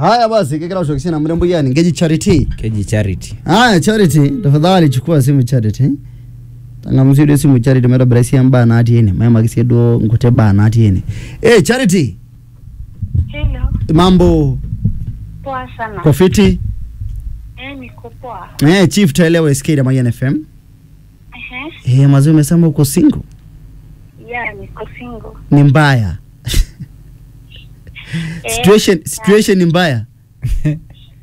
haya basi kekera ushokishana mrembo yani ngeji charity keji charity haya charity tafadhali chukua simu charity tangamzio dio simu charity metobirasi embaa natii ene maimaki duo nkuti baa natii ene eh charity Hello, mambo poa sana. kofiti Eh, niko poa. eh chief taelewa SK ya Mayan FM Ehe, eh mazee umesema uko single ya niko single. ni mbaya Eh, situation situation ni mbaya Eh,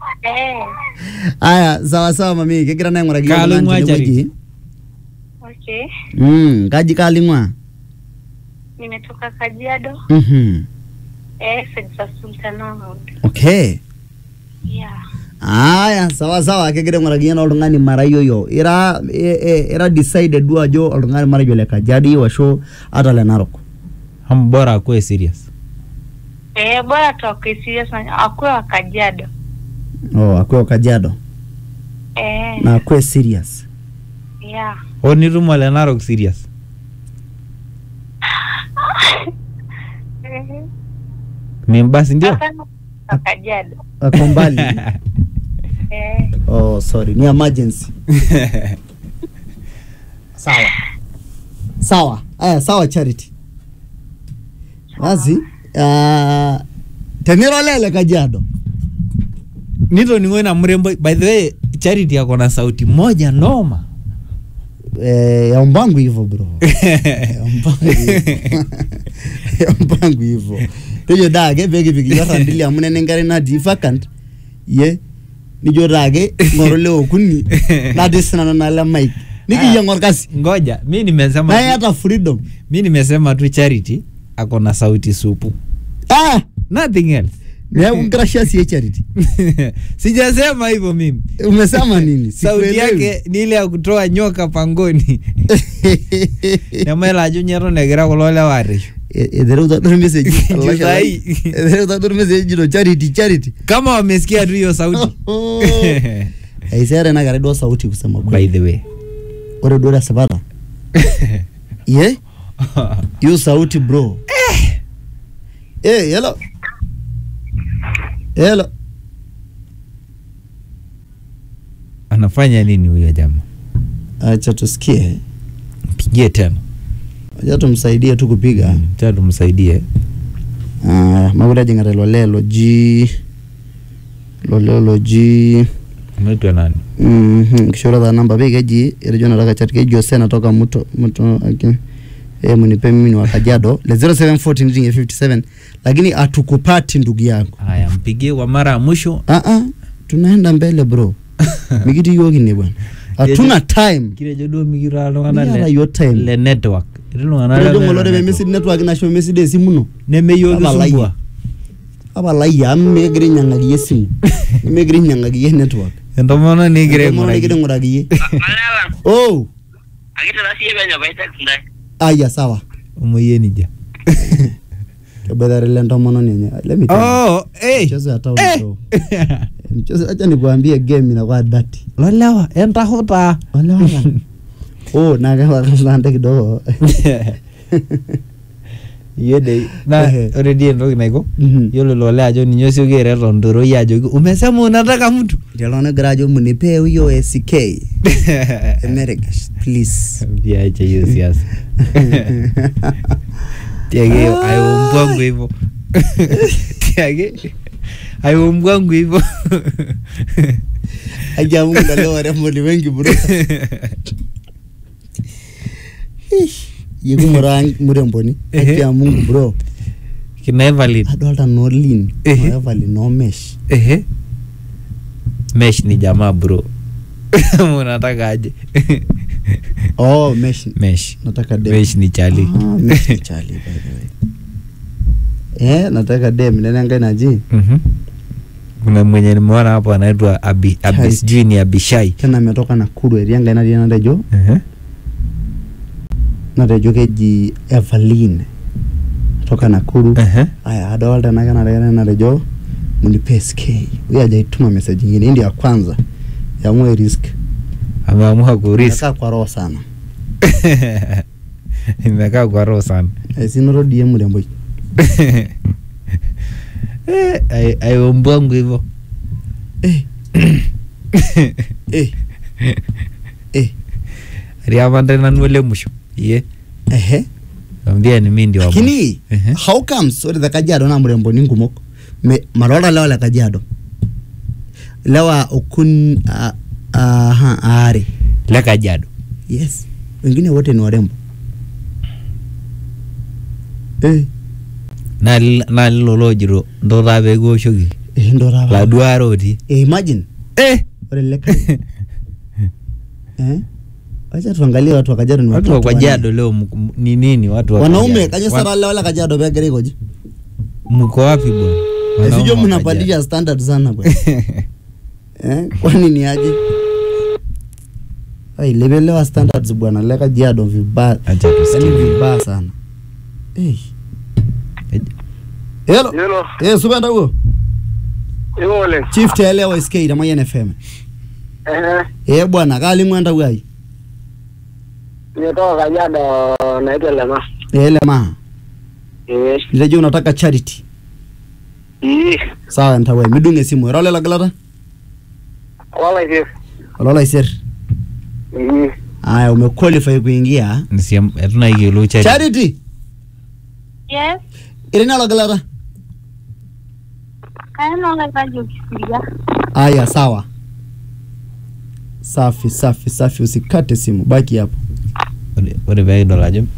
aya sawa sawa mami kegira naing'uraki yiok Kaaling'ua nani Charity. tenewueji. okay. mm kaji kaling'ua Nimetoka Kajiado. mhm Eh, Sejsa Sultan Ahmed. okay Yeah. aya sawa sawa kegira aing'uraki yena oltung'ani mara yoyo ira e, e, ira decided duo ajo oltung'ani matejo le kajiado ashu hata le narok ham bora akuwe serious Eh, bora tuwakwe serious na akuwe wa Kajiado. oh akwe kajiado Eh, na akwe serious yeah. o nitum ole narok serious Eh, mimbasi ndio hapana, wa Kajiado. ako mbali Eh, oh sorry ni emergency sawa sawa aya sawa charity basi uh, tenirolele kajiado nitoning'o na mrembo by the way charity ako na sauti moja noma eh, ya mbangu hivyo bro ya mbangu hivyo ya mbangu hivyo tejo dake pekipiki yorrandili amu nene nkare natii vacant ye nijo dake ng'oru le okuni natii sinanu nale mike nikiyiang orkasi ngoja mi nimesema naye tu- hata freedom mi nimesema tu charity ako na sauti supu ah nothing else neeku nkrashia sie charity sijasema hivyo mimi umesema nini sauti Sikuelewi. yake ni ile ya kutoa nyoka pangoni nemaela ajo nyeton egira kulo lewa areshu E- ethereuta dur message Ndio sahi. ethereuta dur message jito charity charity kama wamesikia tu hiyo sauti aiseere nakare duo sauti kusema by kweli the way ore duo tesipata ye hiyo sauti bro eh hello hello anafanya nini huyo jamaa acha tusikie mpigie tena acha tumsaidie tu kupiga cha tumsaidie Ah, makure ajing'ata ilo lee loji ilo lee loji unaitwa nani Mhm, kishoro taa namba pii keji etejo nataka chat keji Jose natoka muto muto aki eh munipe mimi ni wa Kajiado le 0714 nitinge 57 lakini atukupati ndugu yangu haya mpigie kwa mara ya mwisho ah ah tunaenda mbele bro mikiti yoki ne bwana hatuna time kirejo duo mikira Miata iltung'anak le- yo time le network etii iltung'anak Etejo lemeeta ng'olore pe network. message network nasho message esimu no nemeyioki Tapalai. sumbua apalai amu mekigira ainyang'aki esimu nemekigira ainyang'aki yie network entomononi kigira Entomononi kigira aing'uraki aing'uraki yie Malala, oh akitara siye penyo paitek ntae. aya sawa omoyie nija keboitare le ntomononi enye let me tell you. oh hey. mchezo ya town Eh. show. mchezo acha nikuambie game inakuwa dati lolewa entahuta wale wala oh na kama kama kidogo yede na Ehe. ore dii entoki naiko Mhm. yiolo lole ajo ninye osioki aret ontoroi ajoki umesema unataka mtu Ndio nagira ajo mnipe huyo SK Americas please viache hiyo siasa tiage aiumbwangu hivyo tiage aiumbwangu hivyo aja Mungu na leo warembo ni wengi bro yiku mura muremboni Ehe. aja Mungu bro kina Evelyn adolta no lean Ehe. no Evelyn no mesh ehe mesh ni jamaa bro unataka aje oh mesh mesh nataka dem mesh ni chali ah, mesh ni chali by the way eh nataka dem nene ngai naji Mhm. kuna mwenye nimeona hapo anaitwa abi, abi Chai. sijui ni abishai tena ametoka Nakuru eria ngai natii natejo Ehe. natejo keji Evelyn toka Nakuru Ehe. aya adolta ena kenarikene natejo munipe SK huyo hajaituma message nyingine hii ndio ya kwanza ya mwe risk ameamua kuris Inakaa kwa roho sana imekaa kwa roho sana esinoto die mrembo Eh, ai- aiombwangu hivyo eh, eh, eh, ariapande nanu ole musho iye ehe ambia ni mi ndio wa mwisho. lakini Ehe. how comes ore the kajiado naa mremboni nkumok Me- madolta lewa le kajiado lewa okun uh, uh, aare le kajiado yes wengine wote ni warembo eh, naa li- naa lilo lojito ndo taa pekiwoshoki eh, ndo taata. laduare otii eh, imagine eh ore leka eh? wacha tuangalie watu wa kajiado ni watu wa watatu kajiado leo mko- m- ni nini watu wa wanne. wanaume Kajiado? kanyo Wa- sara lewa le kajiado pegira ikoji mko wapi bwana Wanaume sijo wa mnapandisha standard sana bwana Kajiado. eh? kwani ni aje Ai, lepelewa standards bwana le kajiado vibaya Acha yani tusikie. vibaya sana Eh. Eh, Hello. Hello. Eh, subenda huo. Iko oleng. Chief telewa SK na Mayan FM. Eh, Eh, bwana kali mwenda wai. nimetoka Kajiado naitwa Lema. Eh, lema. Eh, Nileje unataka charity. ii, Sawa ntawai midunge simu. Erole la galata. wala hivi. Olola iser. Mm. Aya umequalify kuingia. Nisiem etuna ikielu chari. Charity. Yes. Irina la galata. Kaena unahitaji ukisikia. Aya sawa. Safi safi safi usikate simu. Baki hapo. Ore- ore peekidol ajo